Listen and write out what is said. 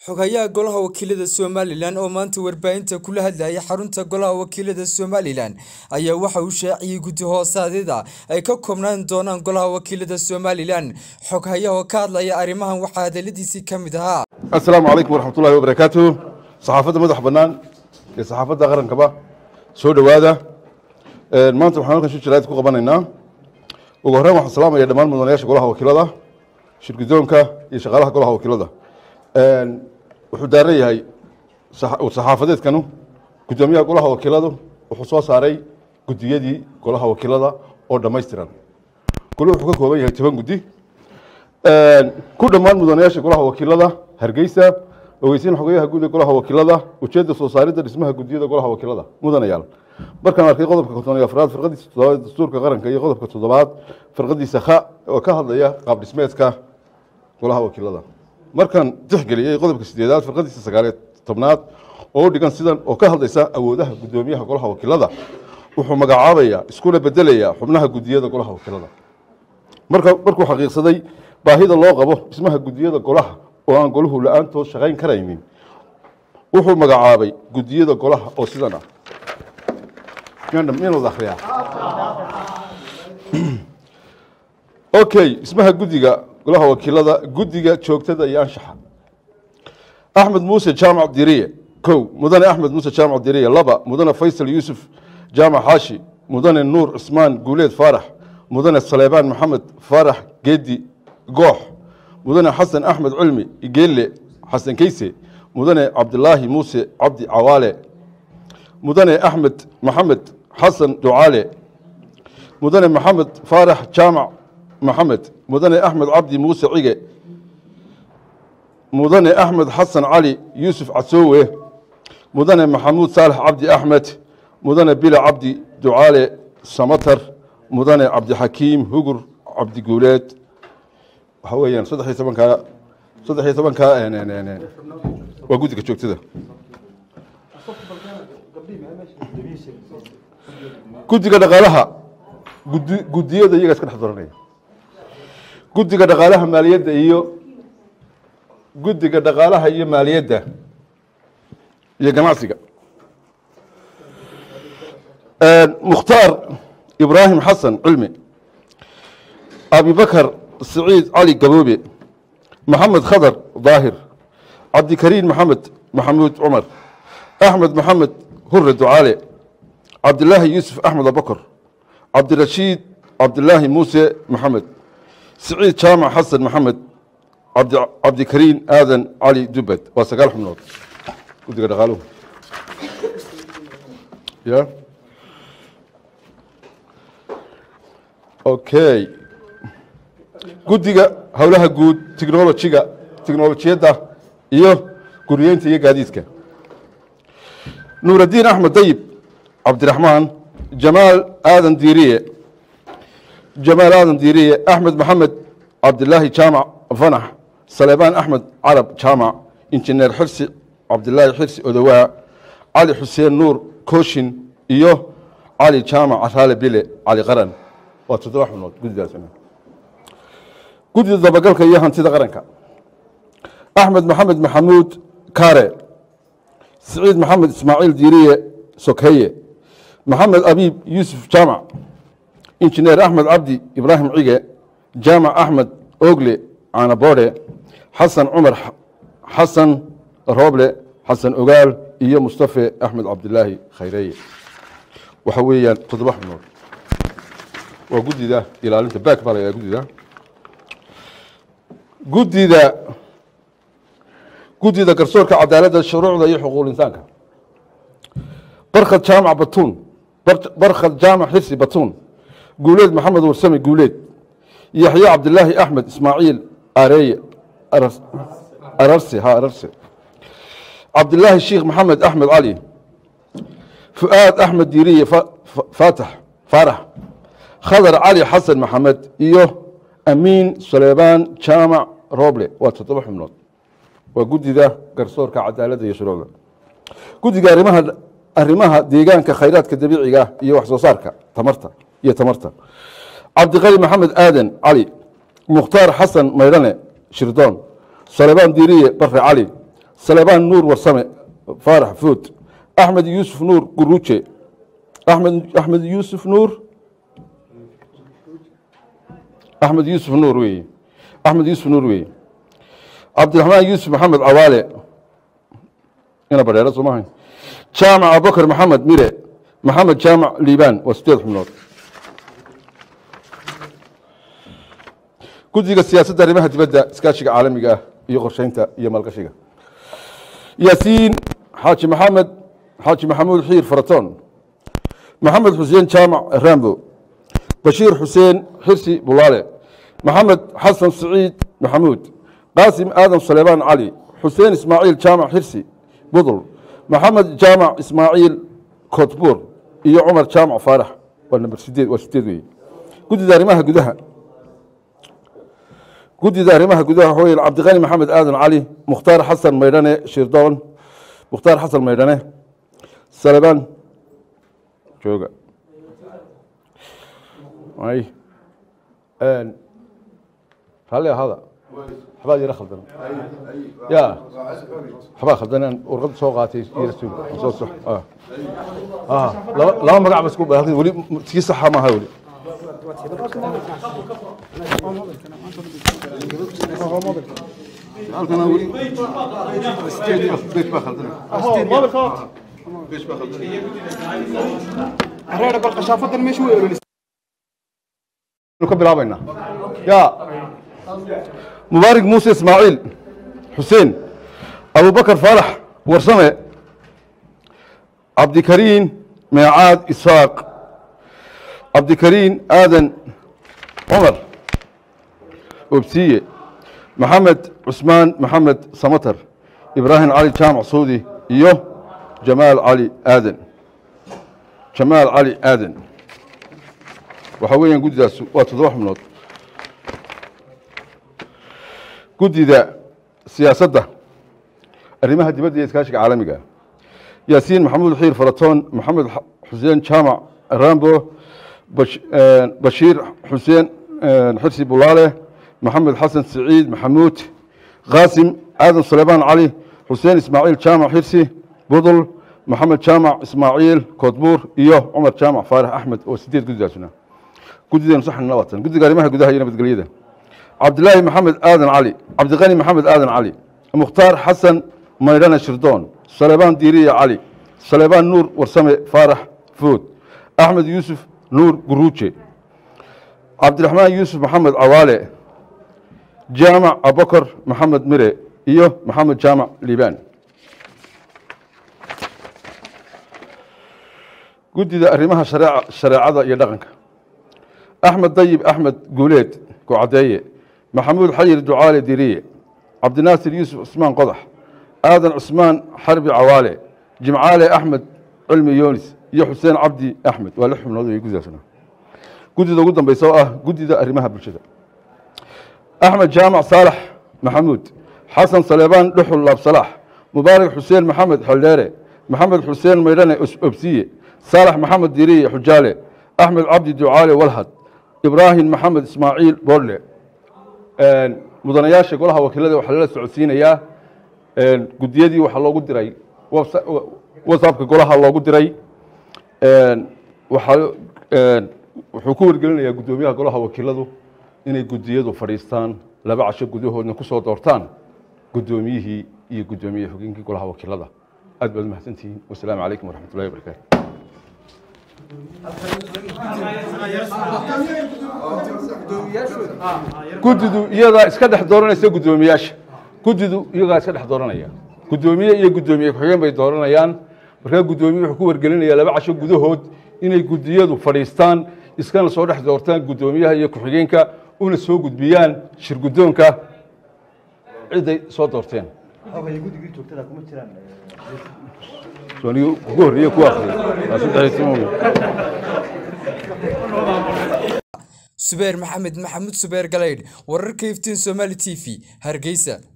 xogayaha golaha wakiilada somalilan oo maanta warbaahinta kula hadlayay xarunta golaha wakiilada somalilan ayaa waxa uu shaaciyey guddi hoosaadyada ay ka koobnaan doonaan golaha wakiilada somalilan xoghayaha oo ka hadlaya arrimahan waxaa hadaladiisii ka mid ahaa asalaamu calaykum waraxmatullahi wabarakaatu saxaafadda madax bannaan iyo saxaafadda qarankaba soo dhowaada maanta waxaan halkan shir jaraa'id ku qabanaynaa ugu horreyn waxaan salaamaya dhammaan mudanayaasha golaha wakiilada shirgudoonka iyo shaqaalaha golaha wakiilada wuxuu daaran yahay saxaafadeedkanu guddoomiyaha golaha wakiiladu wuxuu soo saaray guddiyadii golaha wakiilada oo dhammaystiran golu wuxuu ka kooban yahay toban guddi ku dhammaan mudanayaasha golaha wakiilada hargeysa ogeysiin xogeyaha guud ee golaha wakiilada ujeedda soo saaridda dhismaha guddiyada golaha wakiilada mudanayaal markaan arkay qodobka konton iyo afraad firqadiisa toddobaad dastuurka qaranka iyo qodobka toddobaad firqadiisa kha oo ka hadlaya qaab dhismeedka golaha wakiilada markaan tixgeliyey qodobka sideedaad firqadiisa sagaaliyo tobnaad oo u dhigan sidan oo ka hadlaysa awoodaha guddoomiyaha golaha wakiilada wuxuu magacaabaya iskuna bedelaya xubnaha guddiyada golaha wakiilada marka markuu xaqiiqsaday baahida loo qabo dhismaha guddiyada golaha oo aan golahu la-aantood shaqayn karaynin wuxuu magacaabay guddiyada golaha oo sidan ah miyaanad akhriyaa okay dhismaha guddiga golaha wakiilada guddiga joogtada iyo anshaxa axmed muuse jaamac diriye kow mudane axmed muuse jaamac diriye laba mudane faysal yuusuf jaamac xaashi mudane nuur cismaan guuleed faarax mudane saleebaan maxamed faarax geedi goox mudane xasan axmed cilmi geelle xasan keyse mudane cabdilaahi muuse cabdi cawaale mudane axmed maxamed xasan ducaale mudane maxamed faarax jaamac maxamed mudane axmed cabdi muuse cige mudane axmed xasan cali yuusuf casoowe mudane maxamuud saalax cabdi axmed mudane bila cabdi ducaale samatar mudane cabdixakiim hugur cabdi guuleed waxaa weeyaan saddex iyo tobankaa saddex iyo tobankaa waa guddiga joogtada guddiga dhaqaalaha gudi guddiyada iyaga iska dhex doranaya guddiga dhaqaalaha maaliyadda iyo guddiga dhaqaalaha iyo maaliyadda iyo ganacsiga mukhtaar ibraahim xasan cilmi abibakar siciid cali gaboobe maxamed khadar daahir cabdikariin maxamed maxamuud cumar axmed maxamed hure ducaale cabdilaahi yuusuf axmed abakar cabdirashiid cabdilaahi muuse maxamed siciid jaamac xasan maxamed cabdikariin aadan cali dubad waa sagaal xubnood guddiga dhaqaaluhu ya okay guddiga howlaha guud technolojiga technolojiyadda iyo guriyeynta iyo gaadiidka nuuraddiin axmed dayib cabdiraxmaan jamaal aadan diiriye jamaal aadan diiriye axmed maxamed cabdilaahi jaamac fanax saleebaan axmed carab jaamac injineer xirsi cabdilaahi xirsi odowaa cali xuseen nuur kooshin iyo cali jaamac caraale bile cali qaran waa toddoba xubnood guddidaas guddida dabagalka iyo hantida qaranka axmed maxamed maxamuud kaare siciid maxamed ismaaciil diiriye sokeye maxamed abiib yuusuf jaamac injineer axmed cabdi ibraahim cige jaamac axmed ogle caanaboodhe xasan cumar xasan rooble xasan ogaal iyo mustafe axmed cabdilaahi khayreeye waxa weeyaan toddoba xubnood waa guddida ilaalinta baak baa la yidhaha guddida guddida guddida garsoorka cadaaladda shuruucda iyo xuquuq insaanka barkhad jaamac batuun barkhad jaamac xirsi batuun guuleed maxamed warsame guuleed yaxya cabdilaahi axmed ismaaciil areeye ararse ha ararse cabdilaahi sheikh maxamed axmed cali fu'aad axmed diiriye faatax faarax khadar cali xasan maxamed iyo amiin suleybaan jaamac roble waa toddoba xubnood waa guddida garsoorka cadaaladda iyo shuruucda guddiga arimaha arrimaha deegaanka khayraadka dabiiciga iyo wax soo saarka tamarta iyo tamarta cabdiqali maxamed aadan cali mukhtaar xasan maydhane shirdoon suleybaan diiriye bare cali salebaan nuur warsame faarax food axmed yuusuf nuur guruuje axmed axmed yuusuf nuur axmed yuusuf nuur weeye axmed yuusuf nuur weeye cabdiraxmaan yuusuf maxamed cawaale ina badheero soo maahayn jaamac abubakar maxamed mire maxamed jaamac liibaan waa sideed xubnood guddiga siyaasadda arrimaha dibadda iskaashiga caalamiga ah iyo qorsheynta iyo maalgashiga yaasiin xaaji maxamed xaaji maxamuud xiir faratoon maxamed xuseen jaamac rambo bashiir xuseen xirsi bulaale maxamed xasan siciid maxamuud qaasim aadan saleebaan cali xuseen ismaaciil jaamac xirsi budul maxamed jaamac ismaaciil kotbuur iyo cumar jaamac faarax waa namber sideed waa sideed weeye guddida arrimaha gudaha guddida arrimaha gudaha waxa weeye cabdiqani maxamed aadan cali mukhtaar xasan maydhane shirdoon mukhtaar xasan maydhane salebaan jooga ay raalli ahada waxbaa yara khaldan ya waxbaa khaldan aan warqad soo qaatay yara sug soo sox ah laba laba magac bas ku baahan weli tii saxa maaha weli halkana weli beej baa khaldan beej baa khaldan reer bal qashaafadan meesha way ololis ka bilaabaynaa ya mubaarig muuse ismaaciil xuseen abubakar faarax warsame cabdikariin meecaad isaaq cabdikariin aadan cumar obsiye maxamed cusmaan maxamed samatar ibraahim cali jaamac suudi iyo jamaal cali aadan jamaal cali aadan waxaa weeyaan guddidaas waa toddoba xubnood guddida siyaasadda arrimaha dibadda iyo iskaashiga caalamiga yaasiin maxamuud xiir faratoon maxamed xuseen jaamac rambo bashiir xuseen xirsi bulaale maxamed xasan siciid maxamuud qaasim aadan suleybaan cali xuseen ismaaciil jaamac xirsi budul maxamed jaamac ismaaciil koodbuur iyo cumar jaamac faarax axmed oo sideed guddidaasuna guddideenu saxna labaatan guddiga arrimaha gudaha iyo nabadgelyada cabdilaahi maxamed aadan cali cabdiqani maxamed aadan cali mukhtaar xasan maydhane shirdoon salebaan diiriya cali salebaan nuur warsame faarax food axmed yuusuf nuur guruuje cabdiraxmaan yuusuf maxamed cawaale jaamac abubakar maxamed mire iyo maxamed jaamac liibaan guddida arrimaha shareecada iyo dhaqanka axmed dayib axmed guuleed gocadeeye maxamuud xayir ducaale diriye cabdinaasir yuusuf cusmaan qodax aadan cusmaan xarbi cawaale jimcaale axmed cilmi yoonis iyo xuseen cabdi axmed waa lix xubnood wey guddidaasna guddida ugu dambeysa oo ah guddida arrimaha bulshada axmed jaamac saalax maxamuud xasan saleebaan dhuxul laabsalaax mubaarak xuseen maxamed xeldheere maxamed xuseen maydhane obsiye saalax maxamed diriye xujaale axmed cabdi ducaale walhad ibraahim maxamed ismaaciil boodle mudanayaasha golaha wakiilada waxaa lala socodsiinayaa guddiyadii waxaa loogu diray whatsappka golaha loogu diray waxaa wuxuu ku wargelinayaa guddoomiyaha golaha wakiiladu inay guddiyadu fadhiistaan laba casho gudahoodna ku soo doortaan guddoomiyihii iyo guddoomiye xogeenkii golaha wakiilada aad baad umahadsantihiin wasalaamu calaykum waraxmat ullahi wabarakaatu guddidu iyadaa iska dhex dooranaysa guddoomiyaasha guddidu iyagaa iska dhex dooranaya guddoomiye iyo guddoomiye ku-xigeen bay dooranayaan markaa guddoomiye wuxuu ku wargelinayaa laba casho gudahood inay guddiyadu fadhiistaan iskana soo dhex doortaan guddoomiyaha iyo ku-xigeenka una soo gudbiyaan shir guddoonka ciday soo doorteen ugu horreeye ku akhriyay waa saddex iyo toban subeer maxamed maxamuud subeer galeydh wararka iftiin somaali t v hargeysa